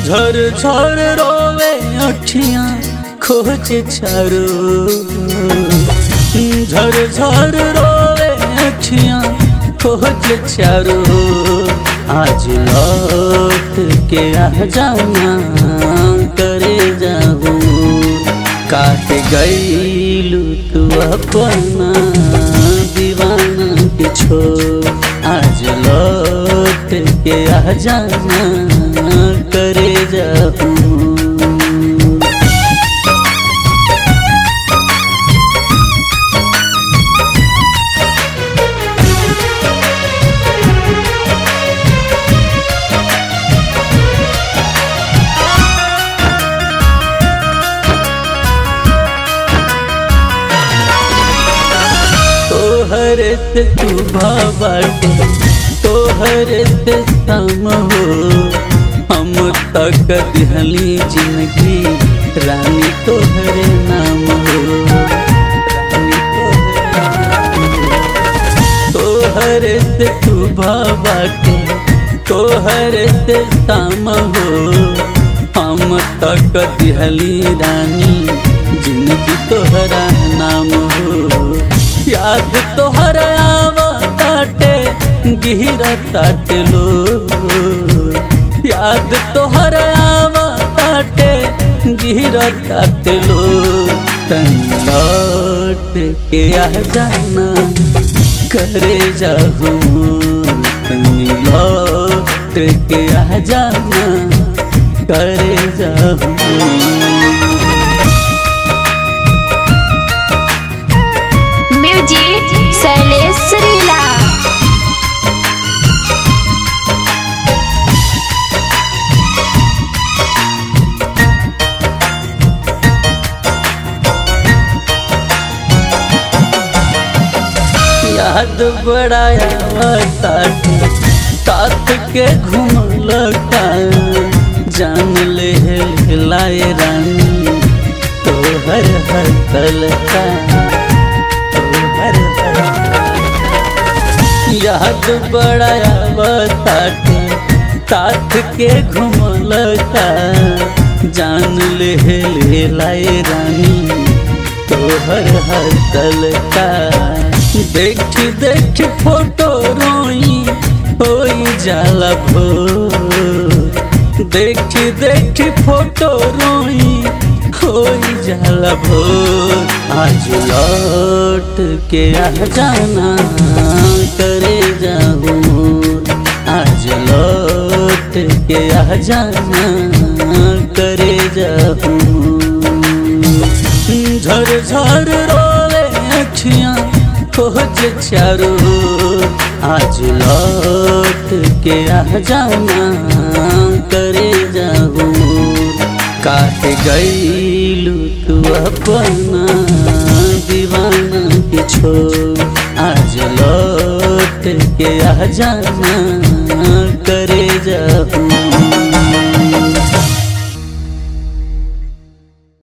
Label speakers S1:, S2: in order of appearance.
S1: झर झर रोवे अखियां खोज चारो झर झर रोवे अखियां खोज चारो आज लौट के आ जाना करे जाऊं काट गईलू तू अपना दीवाना के छोड़ आज लौट के आ जाना करे जाऊं तोहर से तू बाटे तोहर से सम हो हम तक दिहली जिंदगी रानी तोहर नाम हो रानी तोहर से तू बाटे तोहर से सम हो हम तक दिहली रानी जिंदगी तोहरा नाम हो याद तोहर आवताटे गिरा ताटे लो याद तोहर आवताटे गिरा ताटे लो तन लौट के आ जाना करे जाहू तनी लौट के आ जाना करे जाहू
S2: म्यूजिक शैलेश श्रीला
S1: याद बड़ाया ताटे तात के घूमल का जान ले लाए रानी तोहर हर तलका तोहर हर याद बड़ाया ताटे तात के घूमल का जान ले ले लाए रानी तोहर हर तलका देख देख फोटो रोई होई जाला भो देख देख फोटो रोई होई जाला भो आज लौट के आ जाना करे जाऊं आज लौट के आ जाना करे जाऊं झर झर रोवे अखियां खोज चारो आज लौट के आ जाना करे जाऊं काट गईलू तू अपना दीवाना के छोड़ आज लौट के आ जाना करे जाऊं